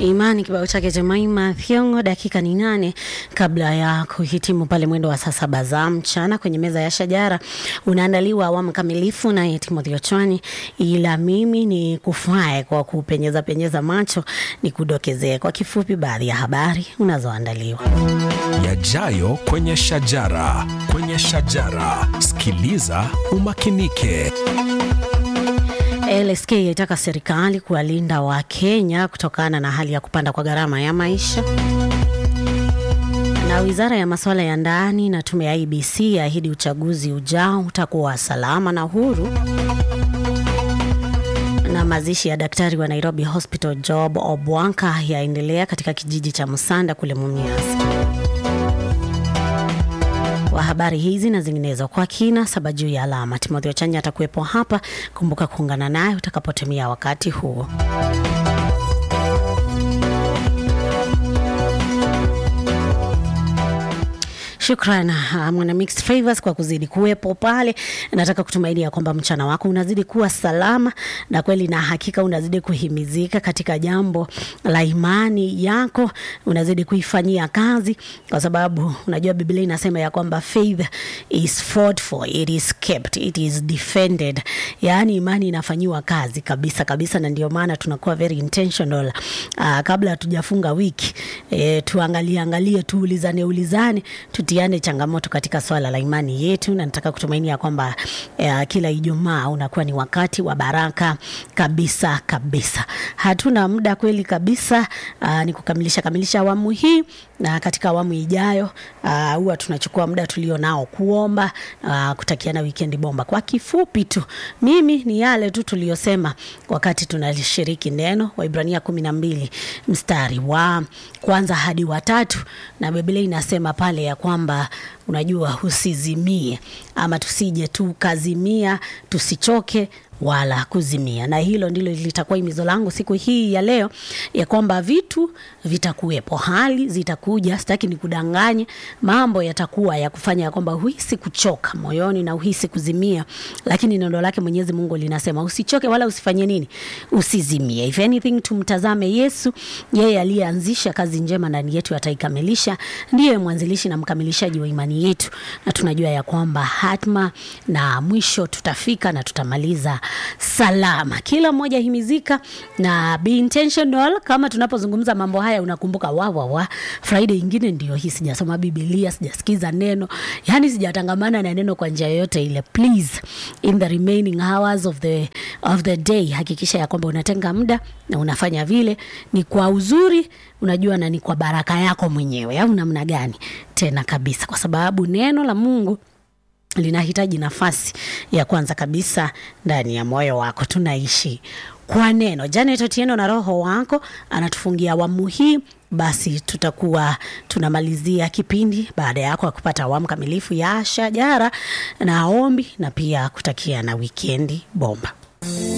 Imani kibao chake Jemaima Thiongo, dakika ni nane kabla ya kuhitimu pale mwendo wa saa saba za mchana kwenye meza ya shajara. Unaandaliwa awamu kamilifu naye Timothy Ochwani, ila mimi ni kufae kwa kupenyeza penyeza macho, ni kudokezee kwa kifupi baadhi ya habari unazoandaliwa. Yajayo kwenye shajara, kwenye shajara, sikiliza umakinike. LSK yaitaka serikali kuwalinda Wakenya kutokana na hali ya kupanda kwa gharama ya maisha. Na wizara ya masuala ya ndani na tume ya IBC yaahidi uchaguzi ujao utakuwa salama na huru. Na mazishi ya daktari wa Nairobi Hospital Job Obwanka yaendelea katika kijiji cha Musanda kule Mumias. Kwa habari hizi na zinginezo kwa kina saba juu ya alama, Timothy Ochanya atakuwepo hapa. Kumbuka kuungana naye utakapotumia wakati huo. Shukran uh, mwana Mixed Favors kwa kuzidi kuwepo pale. Nataka kutumainia kwamba mchana wako unazidi kuwa salama na kweli na hakika unazidi kuhimizika katika jambo la imani yako, unazidi kuifanyia kazi, kwa sababu unajua Biblia inasema ya kwamba faith is fought for, it is kept, it is defended. Yaani imani inafanyiwa kazi kabisa kabisa, na ndio maana tunakuwa very intentional uh, kabla hatujafunga wiki e, tuangalie angalie, tuulizane ulizane, tutiane changamoto katika swala la imani yetu, na nataka kutumainia kwamba eh, kila Ijumaa unakuwa ni wakati wa baraka kabisa kabisa. Hatuna muda kweli kabisa, uh, ni kukamilisha kamilisha awamu hii, na katika awamu ijayo uh, huwa tunachukua muda tulio nao kuomba, uh, kutakiana weekend bomba. Kwa kifupi tu, mimi ni yale tu tuliyosema wakati tunalishiriki neno Waibrania kumi na mbili mstari wa kwanza hadi watatu, na Biblia inasema pale ya kwamba unajua, usizimie ama tusije tukazimia, tusichoke wala kuzimia. Na hilo ndilo litakuwa himizo langu siku hii ya leo, ya kwamba vitu vitakuwepo, hali zitakuja, sitaki nikudanganye, mambo yatakuwa ya kufanya ya kwamba uhisi kuchoka moyoni na uhisi kuzimia, lakini neno lake Mwenyezi Mungu linasema usichoke wala usifanye nini, usizimie. If anything, tumtazame Yesu, yeye aliyeanzisha kazi njema ndani yetu ataikamilisha, ndiye mwanzilishi na mkamilishaji wa imani yetu, na tunajua ya kwamba hatma na mwisho tutafika na tutamaliza salama. Kila mmoja himizika na be intentional. Kama tunapozungumza mambo haya, unakumbuka wa wa wa Friday ingine ndio hii, sijasoma Biblia, sijasikiza neno, yani sijatangamana na neno kwa njia yoyote ile. Please, in the remaining hours of the of the day, hakikisha ya kwamba unatenga muda na unafanya vile, ni kwa uzuri, unajua, na ni kwa baraka yako mwenyewe, au namna gani? Tena kabisa, kwa sababu neno la Mungu linahitaji nafasi ya kwanza kabisa ndani ya moyo wako. Tunaishi kwa neno. Janet Otieno na Roho wako anatufungia awamu hii, basi tutakuwa tunamalizia kipindi baada yako ya kupata awamu kamilifu ya shajara na ombi na pia kutakia na wikendi bomba.